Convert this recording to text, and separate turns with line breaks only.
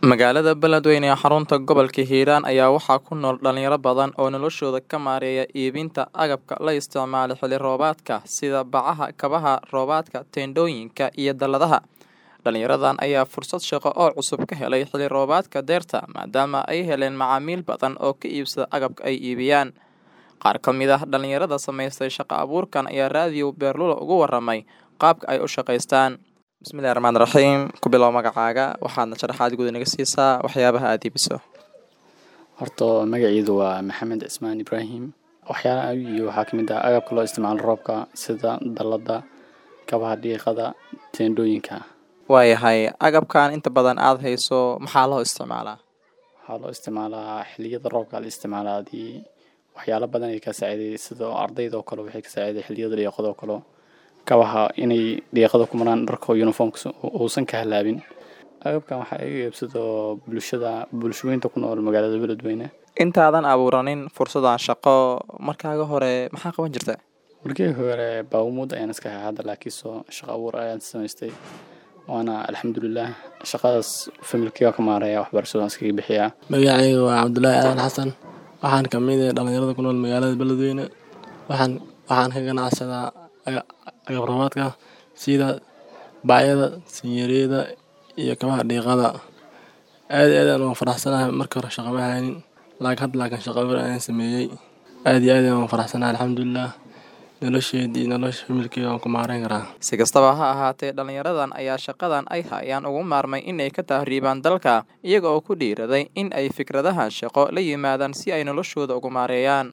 Magaalada Beledweyne ee xarunta gobolka Hiiraan ayaa waxaa ku nool dhalinyaro badan oo noloshooda ka maareeya iibinta agabka la isticmaalo xilli roobaadka sida bacaha, kabaha roobaadka, teendhooyinka iyo dalladaha. Dhalinyaradan ayaa fursad shaqo oo cusub ka helay xilli roobaadka dayrta maadaama ay heleen macaamiil badan oo ka iibsada agabka ay iibiyaan. Qaar ka mid ah dhalinyarada samaystay shaqo abuurkan ayaa raadiyo Beerlulo uga warramay qaabka ay u shaqaystaan. Bismillahi Raxmaani Raxiim ku bilow magacaaga waxaadna sharaxaad guud inaga siisaa waxyaabaha aad iibiso.
horta magaciidu waa maxamed cismaan ibraahim waxyaalaha aan iibiyo waxaa kamid ah agabka loo isticmaalo roobka sida dallada kabaha dhiiqada teendhooyinka
Waayahay agabkan inta badan aad hayso maxaa loo isticmaalaa?
waxaa loo isticmaalaa xilliyada roobka la isticmaalaa hadii waxyaalo badan ay ka saaciday sida ardayda oo kale waxay ka saaciday xilliyada dhiiqada oo kale kabaha inay dhiiqada ku maraan dharka uniformka uusan ka halaabin agabkan waxaa iga iibsado bulshada bulshooyinka ku nool magaalada beledweyne
Intaadan abuuranin fursadan shaqo markaaga hore maxaa qaban jirta?
markii hore baawumuud ayaan iska hay hadda laakiinse shaqo abuur ayaan samaystay waana alxamdulilah shaqadaas familkiga ka maareeya waxbarashadan iskaga bixiyaa
magacayga waa cabdulaahi aadan xasan waxaan ka mid ah dhalinyarada ku nool magaalada beledweyne waxaan waxaan ka ganacsadaa aga- agab roobaadka sida bacyada sinyareeda iyo kabaha dhiiqada aad iyo aad ayaan ugu faraxsanahay markii hore shaqo ma haynin laakiin hadda laakiin shaqo abuur ayaan sameeyey aad iyo aad ayaan ugu faraxsanahay alxamdulilah nolosheedii iyo nolosha familkeyga waan ku maareyn karaa
Si kastaba ha ahaatee dhalinyaradan ayaa shaqadan ay hayaan ugu maarmay inay ka tahriibaan dalka iyaga oo ku dhiiraday in ay fikradahan shaqo la yimaadaan si ay noloshooda ugu maareeyaan.